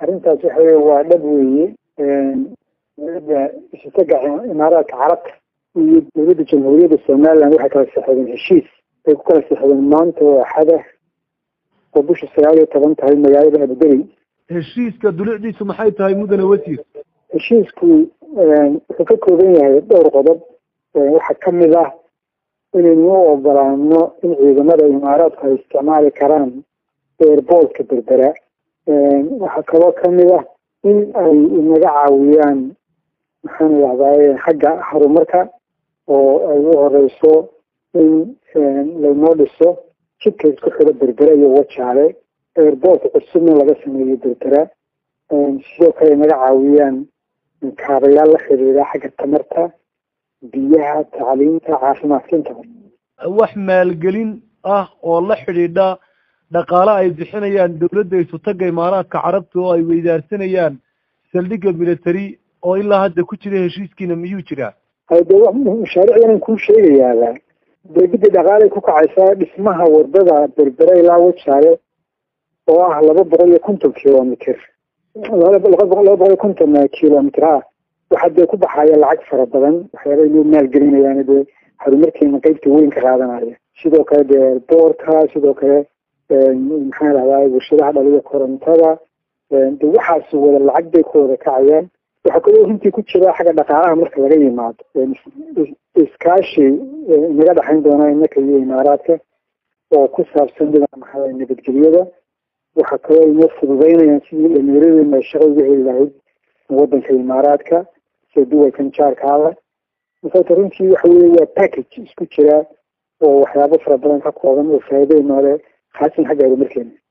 arrintaas waxa wey waa dhab weeye dowladda isutaga imaaraadka carabta iyo dowladda jamhuuriyadda somaliland waxay kala saxeedeen heshiis ay ku kala saxeedeen maanta oo axada oo bisha sagaal iyo toban tahay magaalada abudabi heshiiska dulicdiisu maxay tahay mudane wasiir heshiisku wuxuu ka kooban yahay dhowr qodob waxaa kamid ah inaynu u ogolaano in ciidamada imaaraadku ay isticmaali karaan airboortka berbera waxaa kaloo kamid ah in ay inaga caawiyaan maxaan idhahdaa xagga horumarka oo ay u horeyso in laynoo dhiso jidka isku xidho berbera iyo wajaale airboortka cusubna laga sameeyo berbera sidoo kale inaga caawiyaan kaabayaal la xiriira xagga tamarta biyaha tacliinta caafimaadka intaba wax maalgelin ah oo la xidhiidha dhaqaale ay bixinayaan dowladda isutaga imaaraadka carabta oo ay weydaarsanayaan saldhigga military oo ilaa hadda ku jira heshiiskiina miyuu jiraa de mashaariicdan kuu sheegayaaba degida dhaqaalay ku kacaysaa dhismaha wadada berbera ilaa wajaale oo ah laba boqol iyo konton kilomitr laba boqol iyo konton kilomitr ah waxaa dee ku baxaya lacag fara badan waxyaaba inuu maalgelinayaan dee horumarkeena qeybta weyn ka qaadanaya sidoo kale dee boorka sidoo kale maxaan idhahdaa warshadaha dhaliya korontada de waxaas wada lacag bay ku wada kacayaan waxaa kaloo runtii ku jira xagga dhaqaalaha marka laga yimaado iskaashi inaga dhexayn doona inaka iyo imaaraadka oo ku saabsan dhinaca maxaa nabadgelyada waxaa kaloo inoo fududeynayaan sidii dhalinyaradeena ay shaqa uga heli lahayd wadanka imaaraadka sida duwalkan jaarkaada markaata runtii waxa weye waa package isku jira oo waxyaabo fara badan ka kooban oo faa'iido noole khaasan xagga horumarkeena